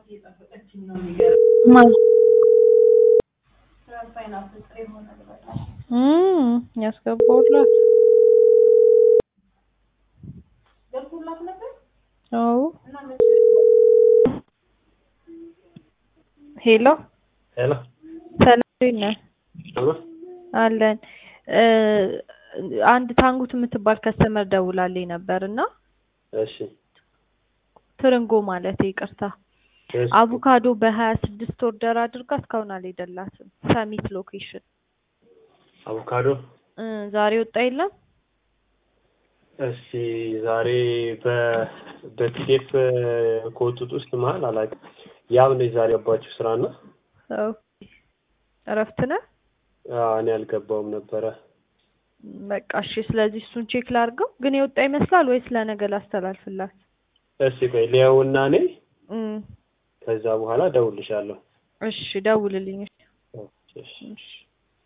ያስገባውላት አዎ ሄሎ ሄሎ ሰላም እንዴት ነህ? አሎ አለን አንድ ታንጉት የምትባል ከስተመር ደውላልኝ ነበር እና እሺ ትርንጎ ማለት ይቅርታ እሺ አቮካዶ በሀያ ስድስት ኦርደር አድርጋ እስካሁን አልሄደላትም። ሰሚት ሎኬሽን አቮካዶ እ ዛሬ ወጣ የለም እሺ ዛሬ በ በፒዲኤፍ ከወጡት ውስጥ መሀል አላውቅም። ያብ ነች ዛሬ ገባችሁ ስራና ኦኬ እረፍት ነህ? አዎ፣ እኔ አልገባውም ነበረ። በቃ እሺ። ስለዚህ እሱን ቼክ ላድርገው። ግን የወጣ ይመስላል ወይስ ለነገ ላስተላልፍላት? እሺ ቆይ ሊያውና እኔ እም ከዛ በኋላ እደውልልሻለሁ። እሺ ደውልልኝ። እሺ እሺ እሺ